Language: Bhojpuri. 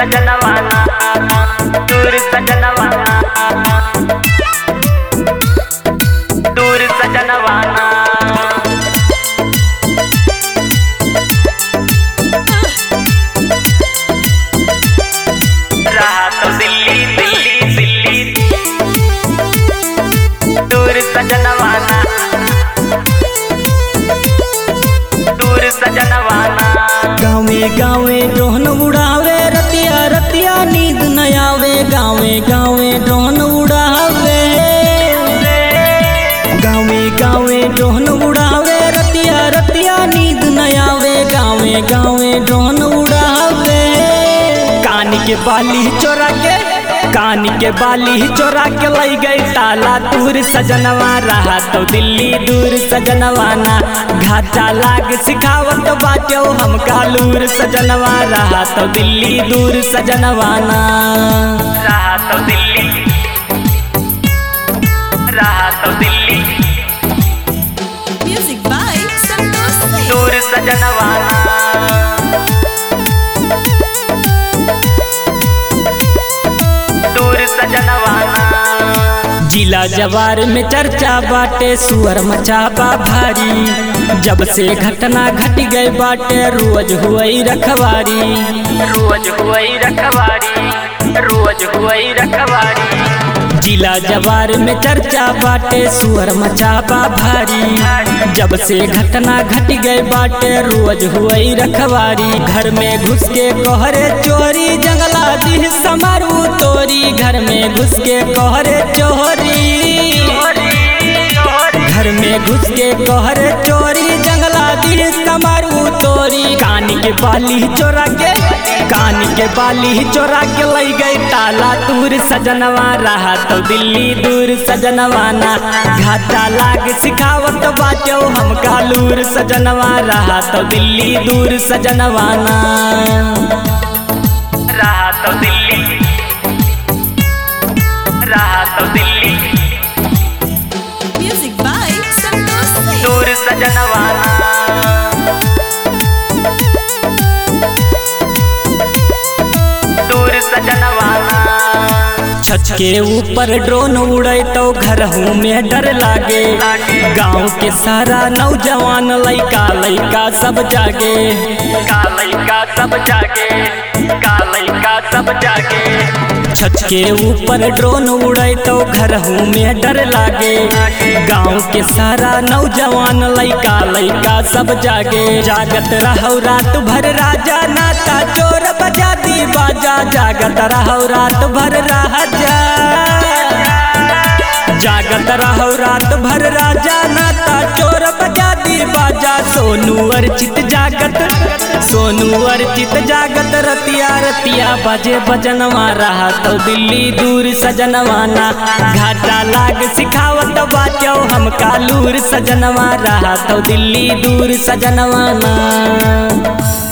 सजनवाना दूर सजनवाना दूर सजनवाना रहा तो दिल्ली दिल्ली दिल्ली दूर सजनवाना दूर सजनवाना गावे गावे ड्रोन उड़ावे रतिया रतिया नींद न आवे गावे गावे ड्रोन उड़ावे गावे गावे ड्रोन उड़ावे रतिया रतिया नींद न आवे गावे गावे ड्रोन उड़ावे कान के बाली चोरा के कान के बाली चोरा के लई गई ताला दूर सजनवा रहा तो दिल्ली दूर सजनवाना घाटा लाग सिखावत बाटो हम कालूर सजनवा रहा तो दिल्ली दूर सजनवाना रहा तो दिल्ली रहा तो Delhi Music by Santosh Singh. दूर सजनवाना दूर सजनवाना जिला जवार में चर्चा बाटे सुअर मचाबा भारी जब से घटना घट गई बाटे रोज हुई रखवारी रोज हुई रखवारी रोज हुई रखवारी जिला जवार में चर्चा बाटे सुअर मचाबा भारी जब से घटना घट गई बाटे रोज हुई रखवारी घर में घुस के कोहरे चोरी जंगला दी समारू तोरी घर में घुस के कोहरे चोरी घर में घुस के कोहरे चोरी जंगला दी समारू तोरी कान के बाली चोरा के कान के बाली चोरा के लई गई ताला दूर सजनवा रहा तो दिल्ली दूर सजनवाना घाटा लाग सिखावत बाटो हम कालूर सजनवा रहा तो दिल्ली दूर सजनवाना रहा तो दिल्ली रहा तो Delhi Music by Santosh Singh. दूर सजनवाना दूर सजनवाना छत के ऊपर ड्रोन उड़े तो घर हूँ में डर लागे गांव के सारा नौजवान लइका लइका सब जागे कालई का सब जागे कालई का सब जागे छत के ऊपर ड्रोन उड़े तो घर हूँ में डर लागे गांव के सारा नौजवान लइका लइका सब जागे जागत रहो रात भर राजा नाता चोर बजा दी बाजा जागत रहो रात भर राजा जागत रहो रात भर राजा नाता चोर बजा दी बाजा सोनू अर्चित जागत सोनू अर्चित जागत रतिया रतिया बजे बजनवा रहा तो दिल्ली दूर सजनवाना घाटा लाग सिखावत बाचो हम कालूर सजनवा रहा तो दिल्ली दूर सजनवाना